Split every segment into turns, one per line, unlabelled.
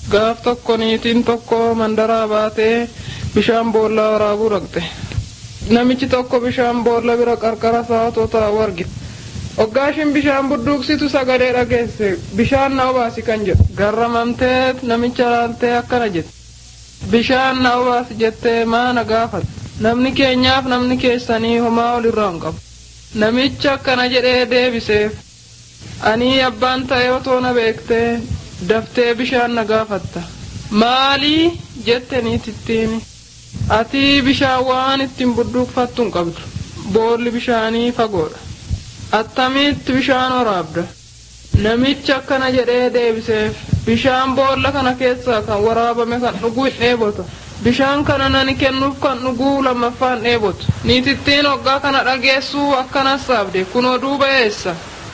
gaaf tokko niitiin tokko mandaraa baatee bishaan boollaa waraabuu dhaqxe namichi tokko bishaan boolla bira qarqara isaa otoo taa'u argite hoggaashin bishaan budduuqsitu sagalee dhageesse bishaan na obaasi kan jedhu garramamtee namicha laaltee akkana jette bishaan na obaasi jettee maana gaafate namni keenyaaf namni keessanii homaa ol irraa hin qabu namicha akkana jedhee deebiseef ani abbaan ta'e otoo na beektee daftee bishaan na gaafatta maalii jette niitittiin ati bishaan waan ittiin budduuqfattu hin qabdu boolli bishaanii fagoodha attamitti bishaan waraabda namichi akkana jedhee deebiseef bishaan boolla kana keessaa kan waraabame kan dhuguu hin dheebota bishaan kana nani kennuuf kan dhuguu lammaffaan dheebotu niitittiin hoggaa kana dhageessuu akkanas saabde kunoo duuba eessa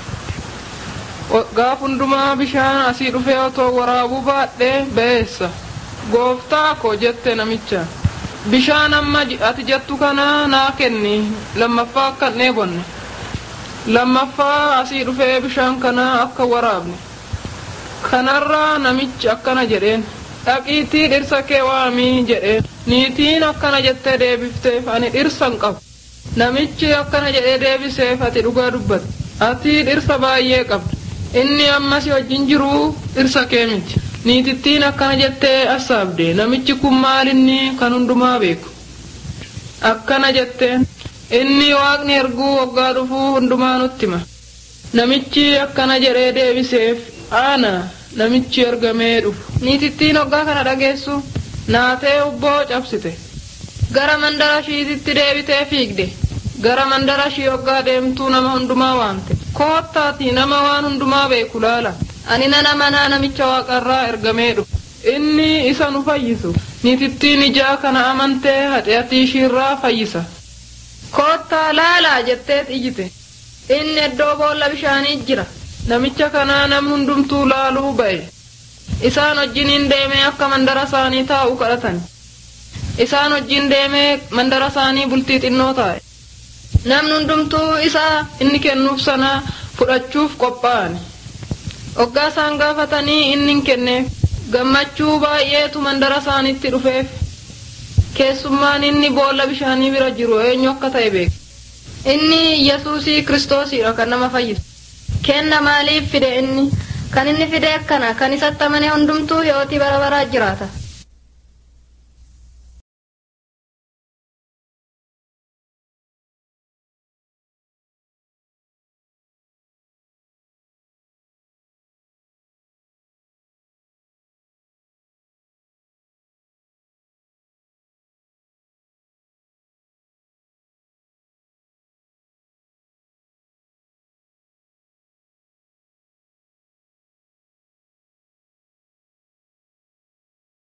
gaaf hundumaa bishaan asii dhufee otoo waraabuu baadhee ba'eessa gooftaa ko jette namicha bishaan amma ati jettu kana naa kenni lammaffaa akka hin dheebonne lammaffaa asii dhufee bishaan kana akka waraabne kanarraa namichi akkana jedheen dhaqiitii dhirsa kee waamii jedheen niitiin akkana jettee deebifteef ani dhirsa hin qabu namichi akkana jedhee deebiseef ati dhugaa dubbatte ati dhirsa baay'ee qabda inni ammas wajjin jiru dhirsa kee miti niitittiin akkana jettee assaabde namichi kun maal inni kan hundumaa beeku akkana jetteen inni waaqni erguu waggaa dhufuu hundumaa nutti hima namichi akkana jedhee deebiseef ana namichi ergamee dhufu niitittiin waggaa kana dhageessu naatee ubboo cabsite gara mandara shiititti deebitee fiigde gara mandara shii waggaa deemtuu nama hundumaa waamte koottaati nama waan hundumaa beeku laala ani nana manaa namicha waaqarraa ergamee dhufu inni isa nu fayyisu niitittiin ijaa kana amantee haxeatii ishiirraa fayyisa koottaa laalaa jetteet iyyite inni iddoo boolla bishaanii jira namicha kanaa nam hundumtuu laaluu ba'e isaan wajjiniin deemee akka mandara isaanii taa'u kadhatan isaan wajjin deemee mandara isaanii bultii xinnoo taa'e namni hundumtuu isaa inni kennuuf sana fudhachuuf qophaa'an hoggaa isaan gaafatanii inni hin kenneef gammachuu baay'eetu mandara isaaniitti dhufeef keessummaan inni boolla bishaanii bira jiru eenyu akka ta'e beeka inni yesuusii kiristoosidha kan nama fayyisu kenna maaliif fide inni kan inni fide akkana kan isatti amane hundumtuu hiyootii bara baraa jiraata